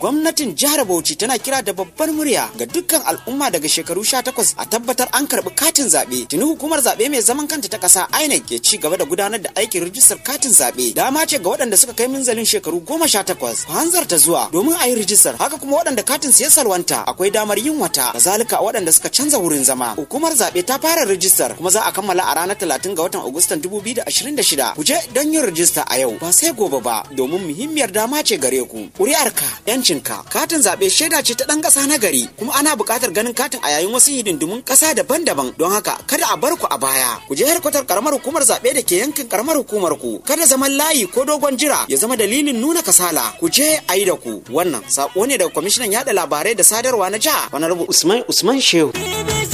gwamnatin jihar Bauchi tana kira da babbar murya ga dukkan al'umma daga shekaru 18 a tabbatar an karbi katin zaɓe. Tuni hukumar zaɓe mai zaman kanta ta ƙasa INEC ke ci gaba da gudanar da aikin rijistar katin zaɓe. Dama ce ga waɗanda suka kai minzalin shekaru 18 hanzarta zuwa domin a yi rijistar. Haka kuma waɗanda katin su ya salwanta akwai damar yin wata. Kazalika waɗanda suka canza wurin zama. Hukumar zaɓe ta fara rijistar kuma za a kammala a ranar 30 ga watan Agustan 2026. Ku je don yin rijista a yau ba sai gobe ba domin muhimmiyar dama ce gare ku. Ƙuri'arka, 'yancinka, katin zaɓe shaida ce ta ɗan ƙasa na gari kuma ana buƙatar ganin katin a yayin wasu hidindimun ƙasa daban-daban don haka kada a bar ku a baya. Ku je harkatar karamar hukumar zaɓe da ke yankin karamar hukumar ku. Kada zaman layi ko dogon jira ya zama dalilin nuna kasala. Ku je a yi da ku. Wannan saƙo ne daga kwamishinan yaɗa labarai da sadarwa na jiha. Wani rubu Usman Usman Shehu.